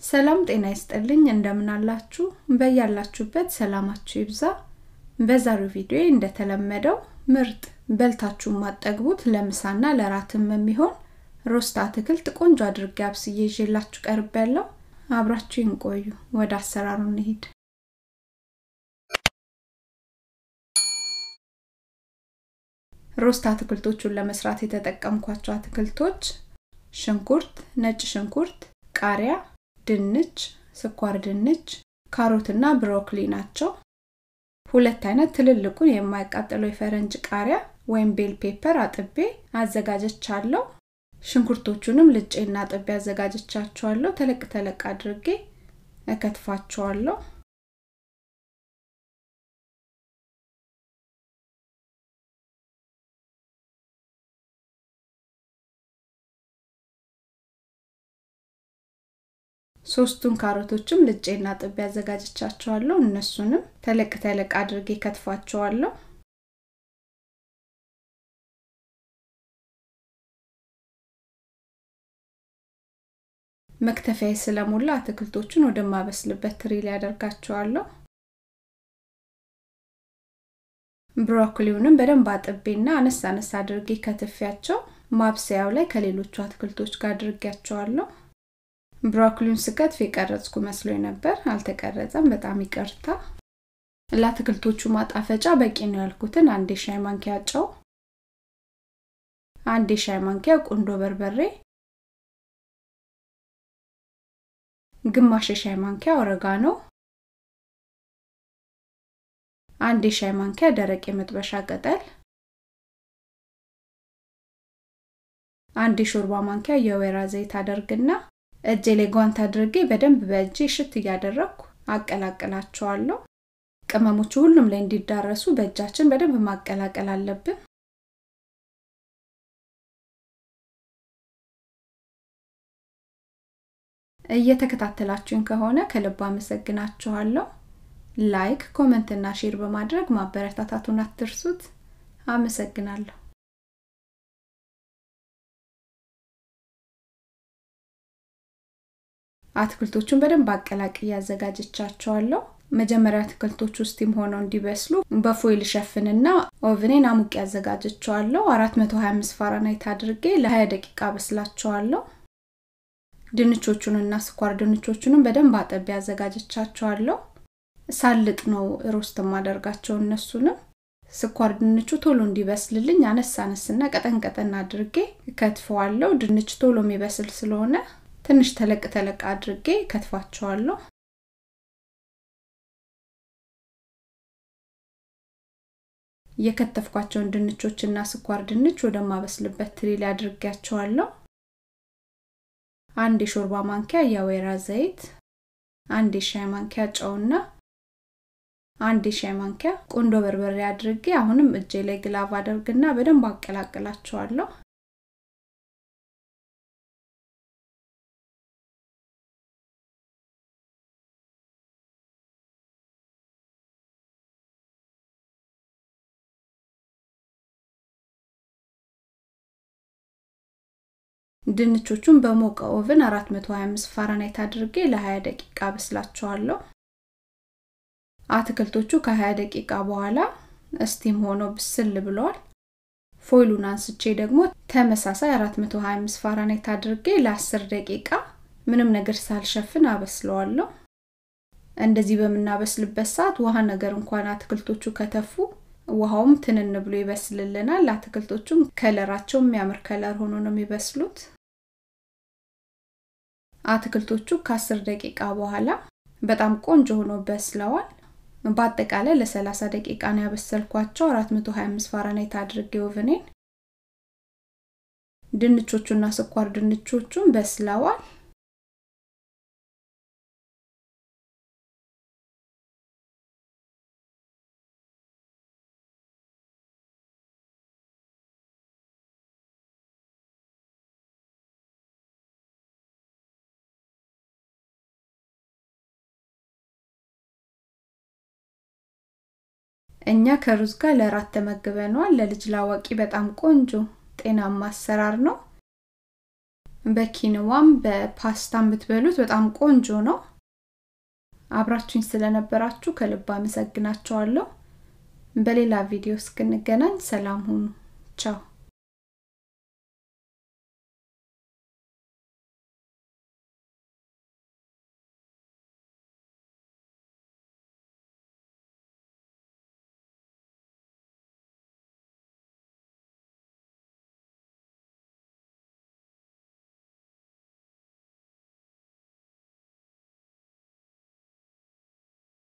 ሰላም ጤና ይስጥልኝ እንደምን አላችሁ በያላችሁበት ሰላማችሁ ይብዛ በዛሬው ቪዲዮ እንደተለመደው ምርጥ በልታችሁ ማጠግቡት ለምሳና ለራትም የሚሆን ሮስት አትክልት ቆንጆ አድርጌ አብስዬ ይዤላችሁ ቀርብ ያለው አብራችሁ ይንቆዩ ወደ አሰራሩ እንሂድ ሮስት አትክልቶቹን ለመስራት የተጠቀምኳቸው አትክልቶች ሽንኩርት ነጭ ሽንኩርት ቃሪያ ድንች ስኳር ድንች ካሮትና ብሮኮሊ ናቸው ሁለት አይነት ትልልቁን የማይቃጠለው የፈረንጅ ቃሪያ ወይም ቤል ፔፐር አጥቤ አዘጋጀቻለሁ ሽንኩርቶቹንም ልጬና አጥቤ አዘጋጀቻቸዋለሁ ተለቅ ተለቅ አድርጌ እከትፋቸዋለሁ ሶስቱን ካሮቶችም ልጬና ጥቤ አዘጋጅቻቸዋለሁ እነሱንም ተለቅ ተለቅ አድርጌ ከትፋቸዋለሁ መክተፊያ ስለሞላ አትክልቶቹን ወደማበስልበት ትሪ ላይ ያደርጋቸዋለሁ ብሮኮሊውንም በደንብ አጥቤና አነስ አነስ አድርጌ ከትፊያቸው ማብሰያው ላይ ከሌሎቹ አትክልቶች ጋር አድርጌያቸዋለሁ ብሮኮሊውን ስከትፍ የቀረጽኩ መስሎኝ ነበር አልተቀረጸም በጣም ይቅርታ ለአትክልቶቹ ማጣፈጫ በቂ ነው ያልኩትን አንድ የሻይ ማንኪያ ጨው አንድ የሻይ ማንኪያ ቁንዶ በርበሬ ግማሽ የሻይ ማንኪያ ኦረጋኖ አንድ የሻይ ማንኪያ ደረቅ የመጥበሻ ቅጠል አንድ የሾርባ ማንኪያ የወይራ ዘይት አደርግና እጄ ላይ ጓንት አድርጌ በደንብ በእጄ ሽት እያደረግኩ አቀላቅላቸዋለሁ ቅመሞቹ ሁሉም ላይ እንዲዳረሱ በእጃችን በደንብ ማቀላቀል አለብን እየተከታተላችሁኝ ከሆነ ከልብ አመሰግናችኋለሁ ላይክ ኮመንት እና ሼር በማድረግ ማበረታታቱን አትርሱት አመሰግናለሁ አትክልቶቹን በደንብ አቀላቅ እያዘጋጀቻቸዋለሁ መጀመሪያ አትክልቶቹ ስቲም ሆነው እንዲበስሉ በፎይል ሸፍንና ኦቭኔን አሙቅ ያዘጋጀቸዋለሁ 425 ፋራናይት አድርጌ ለ20 ደቂቃ በስላቸዋለሁ ድንቾቹንና ስኳር ድንቾቹንም በደንብ አጠቢ ያዘጋጀቻቸዋለሁ ሳልጥ ነው ሮስት ማደርጋቸው እነሱንም ስኳር ድንቹ ቶሎ እንዲበስልልኝ አነስ አነስና ቀጠን ቀጠን አድርጌ ከትፈዋለሁ ድንች ቶሎ የሚበስል ስለሆነ ትንሽ ተለቅ ተለቅ አድርጌ ከትፋቸዋለሁ የከተፍኳቸውን ድንቾችና ስኳር ድንች ወደማበስልበት ትሪ ላይ አድርጌያቸዋለሁ አንድ የሾርባ ማንኪያ የወይራ ዘይት አንድ የሻይ ማንኪያ ጨውና አንድ የሻይ ማንኪያ ቁንዶ በርበሬ አድርጌ አሁንም እጄ ላይ ግላቭ አደርግና በደንብ አቀላቅላቸዋለሁ ድንቾቹን በሞቀ ኦቭን 425 ፋራናይት አድርጌ ለ20 ደቂቃ በስላቸዋለሁ አትክልቶቹ ከ20 ደቂቃ በኋላ እስቲም ሆኖ ብስል ብለዋል ፎይሉን አንስቼ ደግሞ ተመሳሳይ 425 ፋራናይት አድርጌ ለ10 ደቂቃ ምንም ነገር ሳልሸፍን አበስለዋለሁ እንደዚህ በምናበስልበት ሰዓት ውሃ ነገር እንኳን አትክልቶቹ ከተፉ ውሃውም ትንን ብሎ ይበስልልናል አትክልቶቹም ከለራቸው የሚያምር ከለር ሆኖ ነው የሚበስሉት አትክልቶቹ ከ10 ደቂቃ በኋላ በጣም ቆንጆ ሆኖ በስለዋል በአጠቃላይ ለ30 ደቂቃ ነው ያበሰልኳቸው 425 ፋራናይት አድርጌ ኦቭኔን ድንቾቹና ስኳር ድንቾቹም በስለዋል እኛ ከሩዝ ጋር ለራት ተመግበነዋል ለልጅ ላዋቂ በጣም ቆንጆ ጤናማ አሰራር ነው በኪንዋም በፓስታም ብትበሉት በጣም ቆንጆ ነው አብራችሁኝ ስለነበራችሁ ከልብ አመሰግናችኋለሁ በሌላ ቪዲዮ እስክንገናኝ ሰላም ሁኑ ቻው